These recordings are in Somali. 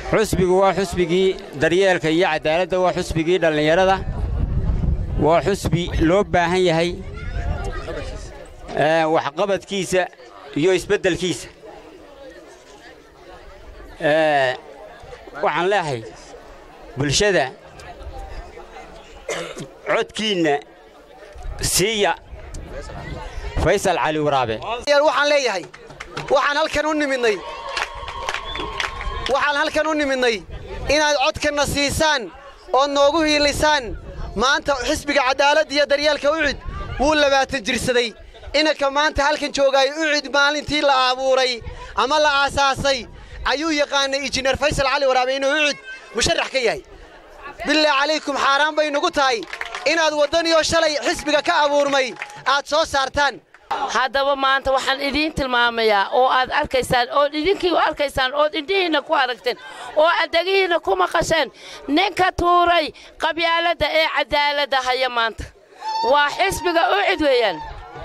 xusbigu waa xusbigii daryeelka iyo caddaaladda waa xusbigii dhallinyarada waa xusbi loo baahan yahay waxqabadkiisa iyo isbeddelkiisa waxaan leeahay bulshada codkiinna siiya faysal cali waraabe waxaan leeyahay waxaan halkan u nimidnay waxaan halkan u nimidnay inaad codkanna siisaan ood noogu hiilisaan maanta xisbiga caddaaladda iyo daryeelka ucid wuu labaatan jirsaday inanka maanta halkan joogaay ucid maalintii la abuuray ama la aasaasay ayuu yaqaanay injineer faysal cali waraabe inuu ucid musharax ka yahay bilaa calaykum xaaraan bay nugu tahay inaad waddaniyoo shalay xisbiga ka abuurmay aad soo saartaan haddaba maanta waxaan idiin tilmaamayaa oo aad arkaysaan ood idinkii u arkaysaan ood indhihiinna ku aragteen oo addegihiinna ku maqasheen ninka tuuray qabyaaladda ee caddaaladda haya maanta waa xisbiga ucid weeyaan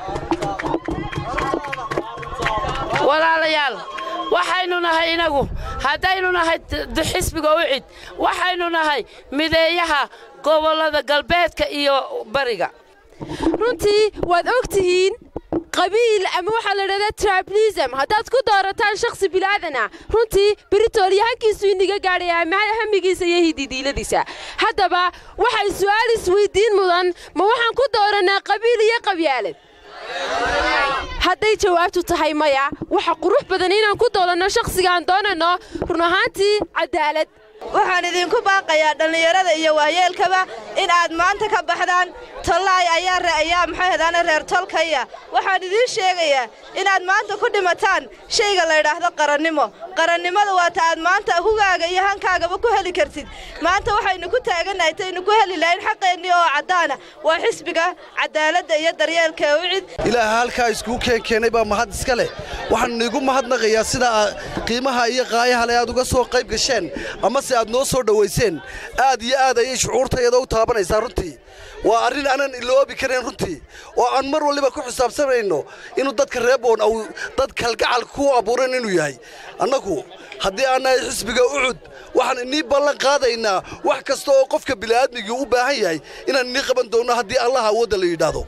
walaalayaal waxaynu nahay inagu haddaynu nahay xisbiga ucid waxaynu nahay mideeyaha gobollada galbeedka iyo bariga runtii waad og tihiin qabiil ama waxaa la dhahdaa triblism haddaad ku doorataan shakhsi bilaadanah runtii britooliya halkiisu iniga gaadhayaa ma hamigiisa iyo hididiiladiisa haddaba waxay su'aal isweyddiin mudan ma waxaan ku doorannaa qabiil iyo qabyaalad hadday jawaabtu tahay maya waxa qurux badan inaan ku doolanno shakhsigaan doonanno run ahaantii caddaalad waxaan idinku baaqayaa dhallinyarada iyo waayeelkaba in aad maanta ka baxdaan tollaay ayaa maxayhadaana reer tolkaya waxaan idiin sheegayaa inaad maanta ku dhimataan shayga laydhaahdo qarannimo qarannimada waata aad maanta hugaaga iyo hankaagaba ku heli kartid maanta waxaynu ku taagannahay taynu ku heli lahayn xaqeennii oo caddaana waa xisbiga caddaaladda iyo daryeelka ucid ilaaha halkaa iskuu keenkeenay baa mahad iska leh waxaan iigu mahadnaqayaa sidaa qiimaha iyo qaayaha le aad uga soo qayb gasheen amase aad noo soo dhowayseen aad iyo aad ayay shucuurtayada u taabanaysaa runtii waa arrin aanan iloobi karayn runtii oo aan mar waliba ku xisaabsanayno inuu dadka reeboon au dad kalgacal ku abuuran inuu yahay annagu haddii aan nahay xisbiga ucud waxaan inii ballan qaadaynaa wax kasta oo qofka bili'aadmigii u baahan yahay inaan inii qaban doonno haddii allaha awoodda la yidhaahdo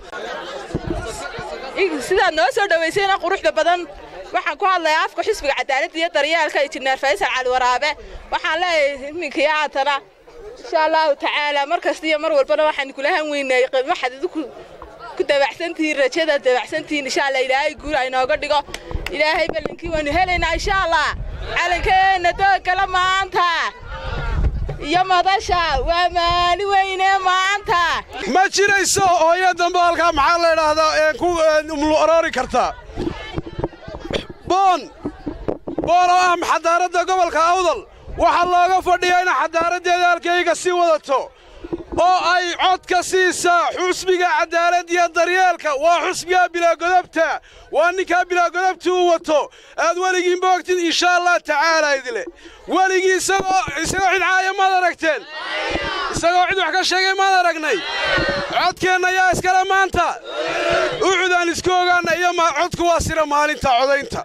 sidaad noo soo dhowaysayna quruxda badan waxaan ku hadlayaa afka xisbiga cadaaladda iyo daryeelka injineer faysal cali waraabe waxaan leeyahay iminkii aatana insha allahu tacaala mar kasta iyo mar walbana waxaan kula hanweynay waxaad idinku ku dabacsantihiin rajada dabacsantihiin insha allah ilaahay guur aynooga dhigo ilaahay ballankii waanu helaynaa insha allah calankeenna doogala maanta iyo madasha waa maali weyne maanta ma jirayso hooyo dambe halkaa maxaa la idhaahdaa ee ku umlu aroori karta boon boon oo ah xadaaradda gobolka awdal waxaa looga fadhiyaa ina xadaaraddeeda halkayga sii wadato oo ay codka siisaa xusbiga caddaalad iyo daryeelka waa xusbigaa bilaagodobta waa ninkaa bilaagodobta uu wato aad weligiinba ogtid insha allah tacaala idile weligii isagoo isagoo cid caaya maad aragteen isagoo cid wax ka sheegay maad aragnay codkeenna yaa iskale maanta ucudaan isku ogaanna iyo codku waa sira maalinta codaynta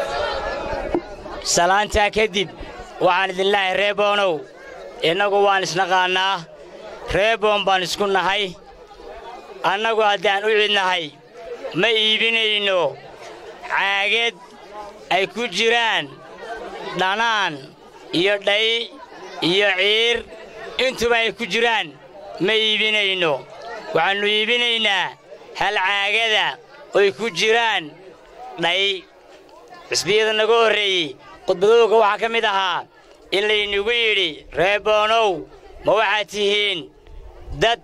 salaantaa kadib waxaan idin leehay reeboonow innagu waan isnaqaannaa reeboon baan isku nahay annagu haddaan u cidnahay ma iibinayno caagad ay ku jiraan dhanaan iyo dhay iyo ciir intuba ay ku jiraan ma iibinayno waxaannu iibinaynaa hal caagada oy ku jiraan dhay xisbiyada naga horreeyey khudbadowga waxaa ka mid ahaa in laynagu yidhi reeboonow ma waxaad tihiin dad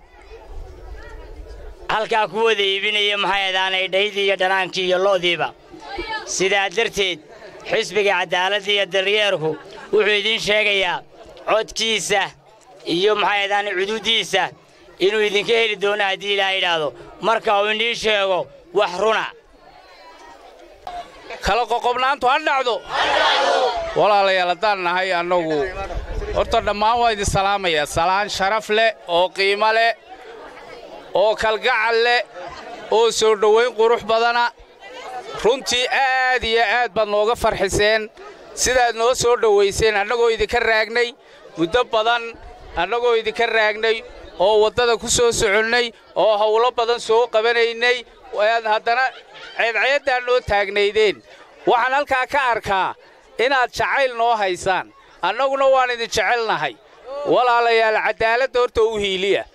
halkaa ku wada iibinaya maxay adaanay dhaydii iyo dhanaankii iyo lo'diiba sidaa darteed xisbiga caddaaladda iyo daryeerku wuxuu idiin sheegayaa codkiisa iyo maxay adaanay cuduuddiisa inuu idinka heli doono haddii ilaaha yidhaahdo marka uu idiin sheego wax runa kala qoqobnaantu ha dhacdo walaalayaal haddaan nahay annagu horta dhammaan waa idin salaamayaa salaan sharaf leh oo qiimo leh oo kalgacal leh oo soo dhowayn qurux badana runtii aad iyo aad baad nooga farxiseen sidaad noo soo dhowayseen annagoo idinka raagnay muddo badan annagoo idinka raagnay oo waddada ku soo soconnay oo howlo badan soo qabanaynay aad haddana ceedceeddaa noo taagnaydeen waxaan halkaa ka arkaa inaad jacayl noo haysaan annaguna waan idin jecelnahay walaalayaal caddaaladda horta u hiiliya